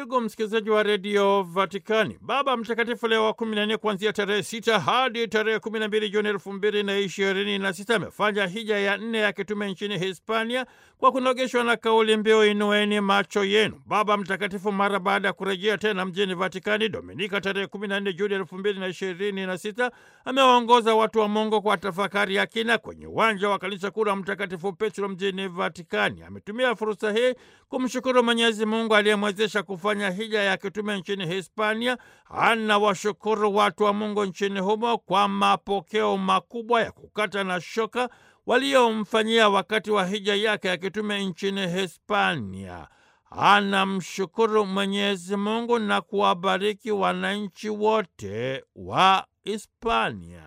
Ndugu msikilizaji wa redio Vatikani, Baba Mtakatifu Leo wa kumi na nne kuanzia tarehe sita hadi tarehe kumi na mbili Juni elfu mbili na ishirini na sita amefanya hija ya nne ya kitume nchini Hispania kwa kunogeshwa na kauli mbiu inueni macho yenu. Baba Mtakatifu mara baada ya kurejea tena mjini Vatikani Dominika tarehe kumi na nne Juni elfu mbili na ishirini na sita amewaongoza watu wa Mungu kwa tafakari ya kina kwenye uwanja wa kanisa kuu la Mtakatifu Petro mjini Vatikani. Ametumia fursa hii kumshukuru Mwenyezi Mungu aliyemwezesha kufanya hija ya kitume nchini Hispania. Anawashukuru watu wa Mungu nchini humo kwa mapokeo makubwa ya kukata na shoka waliomfanyia wakati wa hija yake ya kitume nchini Hispania. Anamshukuru Mwenyezi Mungu na kuwabariki wananchi wote wa Hispania.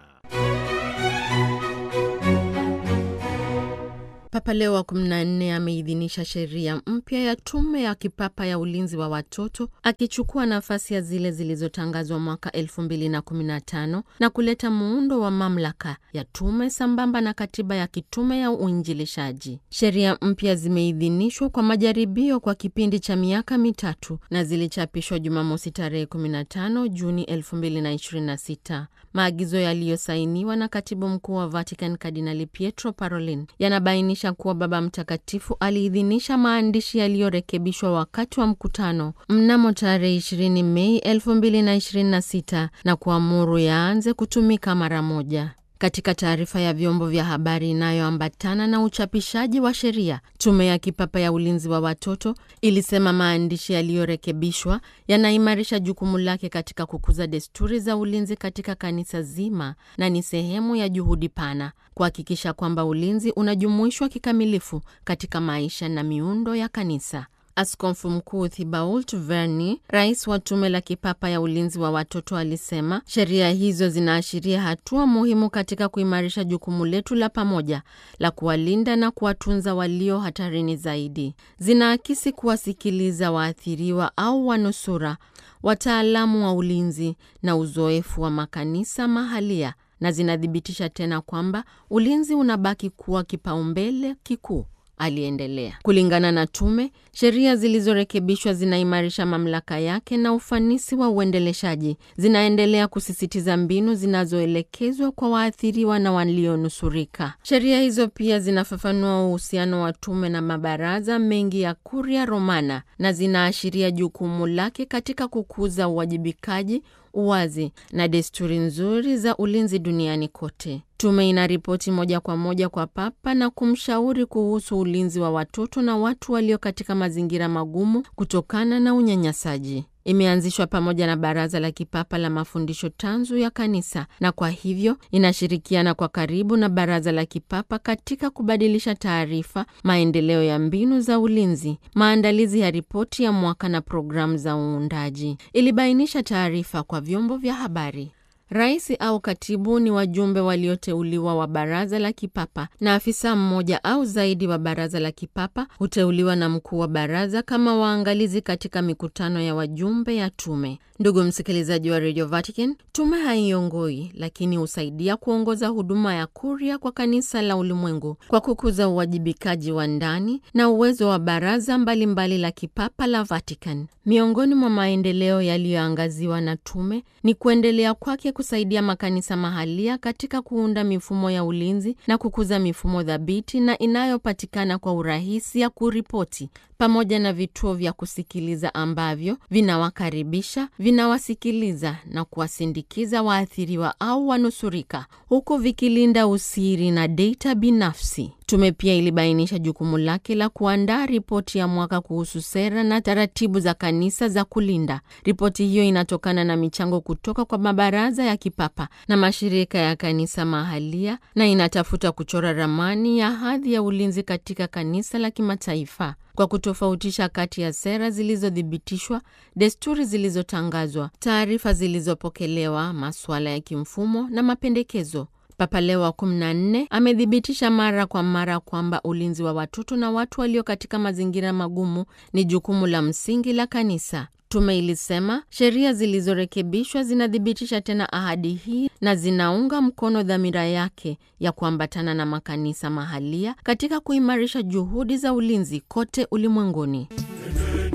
Papa Leo wa 14 ameidhinisha sheria mpya ya tume ya kipapa ya ulinzi wa watoto akichukua nafasi ya zile zilizotangazwa mwaka 2015 na kuleta muundo wa mamlaka ya tume sambamba na katiba ya kitume ya uinjilishaji. Sheria mpya zimeidhinishwa kwa majaribio kwa kipindi cha miaka mitatu na zilichapishwa Jumamosi tarehe 15 Juni 2026. Maagizo yaliyosainiwa na katibu mkuu wa Vatican Kardinali Pietro Parolin yanabainisha kuwa Baba Mtakatifu aliidhinisha maandishi yaliyorekebishwa wakati wa mkutano mnamo tarehe 20 Mei 2026 na kuamuru yaanze kutumika mara moja. Katika taarifa ya vyombo vya habari inayoambatana na uchapishaji wa sheria, tume ya kipapa ya ulinzi wa watoto ilisema maandishi yaliyorekebishwa yanaimarisha jukumu lake katika kukuza desturi za ulinzi katika kanisa zima na ni sehemu ya juhudi pana kuhakikisha kwamba ulinzi unajumuishwa kikamilifu katika maisha na miundo ya kanisa. Askofu Mkuu Thibault Verni, rais wa tume la kipapa ya ulinzi wa watoto, alisema sheria hizo zinaashiria hatua muhimu katika kuimarisha jukumu letu la pamoja la kuwalinda na kuwatunza walio hatarini zaidi. Zinaakisi kuwasikiliza waathiriwa au wanusura, wataalamu wa ulinzi na uzoefu wa makanisa mahalia, na zinathibitisha tena kwamba ulinzi unabaki kuwa kipaumbele kikuu. Aliendelea. Kulingana na tume, sheria zilizorekebishwa zinaimarisha mamlaka yake na ufanisi wa uendeleshaji. Zinaendelea kusisitiza mbinu zinazoelekezwa kwa waathiriwa na walionusurika. Sheria hizo pia zinafafanua uhusiano wa tume na mabaraza mengi ya Kuria Romana na zinaashiria jukumu lake katika kukuza uwajibikaji uwazi na desturi nzuri za ulinzi duniani kote. Tume inaripoti moja kwa moja kwa Papa na kumshauri kuhusu ulinzi wa watoto na watu walio katika mazingira magumu kutokana na unyanyasaji. Imeanzishwa pamoja na Baraza la Kipapa la Mafundisho Tanzu ya Kanisa na kwa hivyo inashirikiana kwa karibu na Baraza la Kipapa katika kubadilisha taarifa, maendeleo ya mbinu za ulinzi, maandalizi ya ripoti ya mwaka na programu za uundaji. Ilibainisha taarifa kwa vyombo vya habari. Rais au katibu ni wajumbe walioteuliwa wa baraza la kipapa na afisa mmoja au zaidi wa baraza la kipapa huteuliwa na mkuu wa baraza kama waangalizi katika mikutano ya wajumbe ya tume. Ndugu msikilizaji wa Radio Vatican, tume haiongoi lakini husaidia kuongoza huduma ya kuria kwa kanisa la ulimwengu kwa kukuza uwajibikaji wa ndani na uwezo wa baraza mbalimbali mbali la kipapa la Vatican. Miongoni mwa maendeleo yaliyoangaziwa na tume ni kuendelea kwake kusaidia makanisa mahalia katika kuunda mifumo ya ulinzi na kukuza mifumo thabiti na inayopatikana kwa urahisi ya kuripoti pamoja na vituo vya kusikiliza ambavyo vinawakaribisha, vinawasikiliza na kuwasindikiza waathiriwa au wanusurika huku vikilinda usiri na data binafsi. Tume pia ilibainisha jukumu lake la kuandaa ripoti ya mwaka kuhusu sera na taratibu za kanisa za kulinda. Ripoti hiyo inatokana na michango kutoka kwa mabaraza ya kipapa na mashirika ya kanisa mahalia na inatafuta kuchora ramani ya hadhi ya ulinzi katika kanisa la kimataifa kwa kutofautisha kati ya sera zilizothibitishwa, desturi zilizotangazwa, taarifa zilizopokelewa, masuala ya kimfumo na mapendekezo. Papa Leo wa 14 amethibitisha mara kwa mara kwamba ulinzi wa watoto na watu walio katika mazingira magumu ni jukumu la msingi la kanisa. Tume ilisema sheria zilizorekebishwa zinathibitisha tena ahadi hii na zinaunga mkono dhamira yake ya kuambatana na makanisa mahalia katika kuimarisha juhudi za ulinzi kote ulimwenguni.